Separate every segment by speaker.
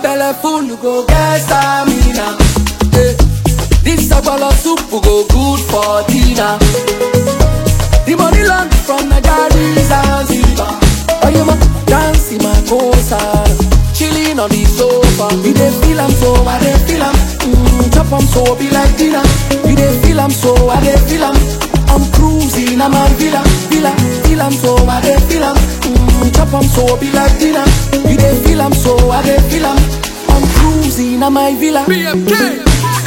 Speaker 1: belle full, you go get stamina. Eh, This sagbolo soup go good for dinner. The money land from Nigeria Zanzibar. Oh, you ma dance in my cosa, chilling on the sofa. You dey feel am so, I dey feel am. Mm, chop am so, be like dinner. You dey feel am so, I dey feel am. I'm cruising, I'm a villa, villa, feel am so, I dey feel am. Mm, chop am so, be like dinner. You dey feel am so, I dey feel am. I'm cruising, I'm my villa.
Speaker 2: BMK.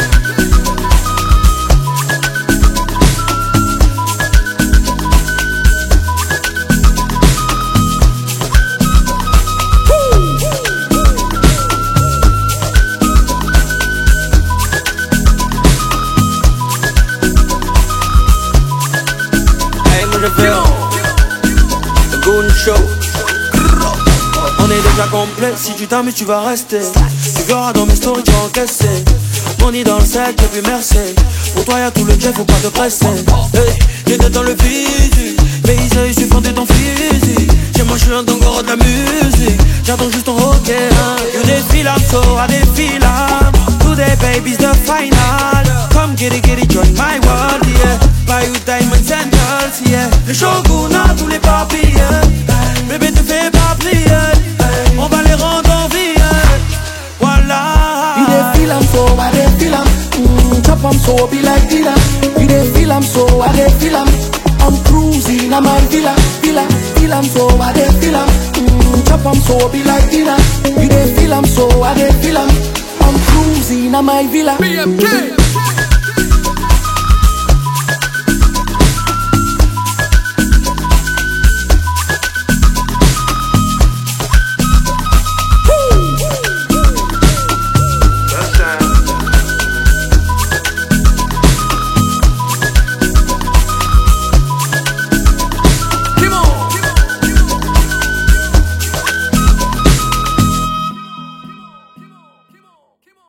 Speaker 3: Hey, moi je fais le Goon Show. On est déjà complet, si tu t'amuses tu vas rester Tu verras dans mes stories tu vas encaisser Money dans le sac et puis merci Pour toi y'a tout le jet, faut pas te presser Hey, j'étais dans le physique Mais ils suis fondé ton physique J'ai moi je suis un dongoro de la musique J'attends juste ton ok hein. You défile I'm so I défile I'm Today baby's the final Come get it, get it, join my world, yeah Buy you diamonds and girls, yeah Le shogun a tous les papiers Bébé te fais pas plier On va les rendre en vie Voilà
Speaker 1: You dey feel am so, I dey feel am. Mm, chop am so, be like dinner. You dey feel am so, I dey feel am. I'm cruising, I'm my villa, villa, feel am so, I dey feel am. Mm, chop am so, be like dinner. You dey feel am so, I dey feel am. I'm cruising, I'm my villa.
Speaker 2: BMK.